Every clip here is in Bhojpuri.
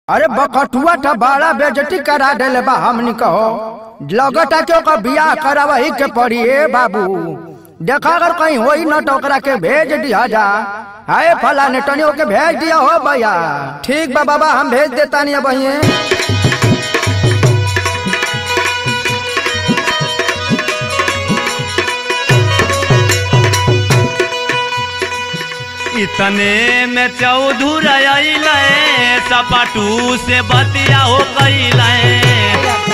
अरे बकटुआ था बड़ा बेजती करा देले बा हमनी कहो लगता के ओकर बियाह करावही के पड़ी ए बाबू देखा अगर कहीं होई न तो ओकरा के भेज दिया जा हाय फला ने टनी ओके भेज दिया हो भैया ठीक बा बाबा हम भेज देता नहीं बहिए इतने में चौधुर अइले सपाटू से बतिया हो कैले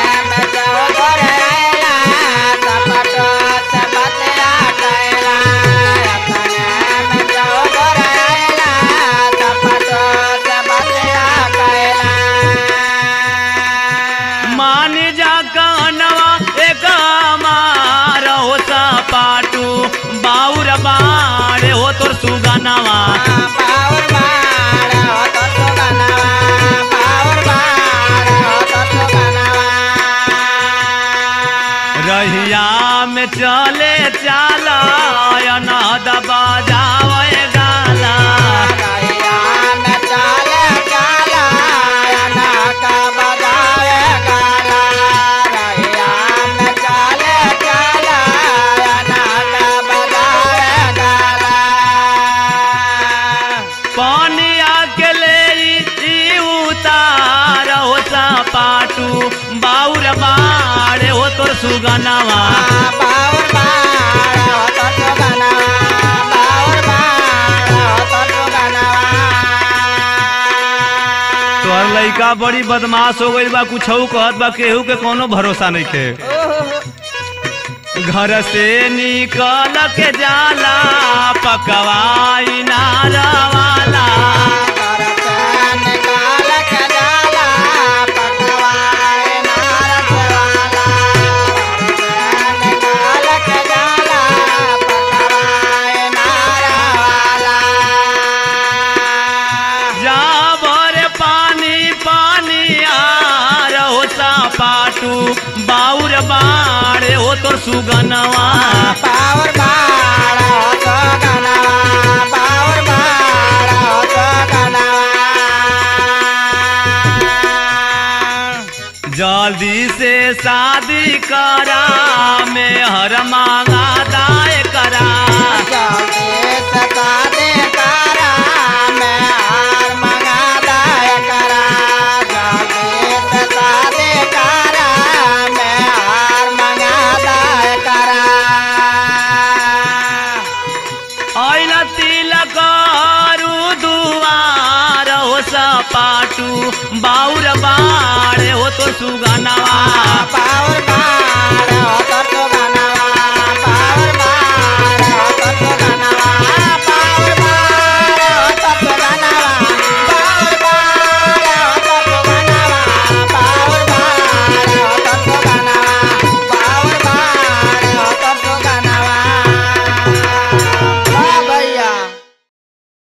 मान जा कहनवा एक मार हो सपाटू बाउर बाड़े हो तोर सुगनवा रहिया में चले चाला अनहद बजावे गाला पानिया के ले ई उतार हो सपाटू बाउर बाड़े हो तोर सुगनवा तोहर लइका बड़ी बदमाश हो गइल बा कुछ कहत बा केहू के कोनो भरोसा नहीं के घर से निकल के जाला पकवाई नारा वाला जाबर पानी पानी आ रहो पाटू बाउर बाड़े हो तो सुगनवा पावर बाड़ा हो तो गनवा पावर बाड़ा हो तो गनवा जल्दी से शादी करा में हर मांगा दाए करा जल्दी से शादी करा मैं हार मंगा दाय करा जल्दी से शादी करा मैं हार मंगा दाय करा आइल तिलक हरू दुआर हो सपाटू बाउर बाड़े हो तो सुगनवा पा